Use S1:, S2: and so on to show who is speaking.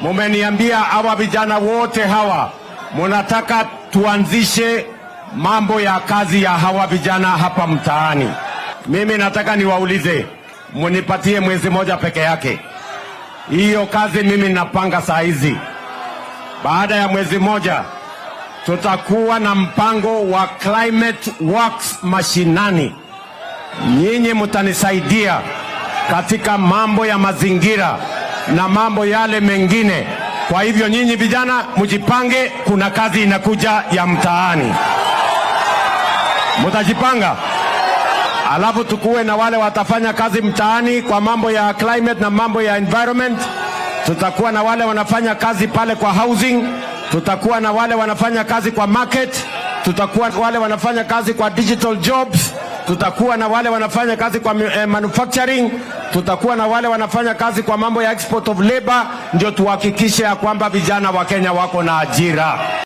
S1: mumeniambia hawa vijana wote hawa munataka tuanzishe mambo ya kazi ya hawa vijana hapa mtaani. Mimi nataka niwaulize, munipatie mwezi moja peke yake. Hiyo kazi mimi napanga saa hizi. Baada ya mwezi moja tutakuwa na mpango wa climate works mashinani. Nyinyi mtanisaidia katika mambo ya mazingira na mambo yale mengine. Kwa hivyo nyinyi vijana mjipange, kuna kazi inakuja ya mtaani, mtajipanga. Alafu tukuwe na wale watafanya kazi mtaani kwa mambo ya climate na mambo ya environment. Tutakuwa na wale wanafanya kazi pale kwa housing, tutakuwa na wale wanafanya kazi kwa market, tutakuwa na wale wanafanya kazi kwa digital jobs, tutakuwa na wale wanafanya kazi kwa eh, manufacturing, tutakuwa na wale wanafanya kazi kwa mambo ya export of labor, ndio tuhakikishe ya kwamba vijana wa Kenya wako na ajira.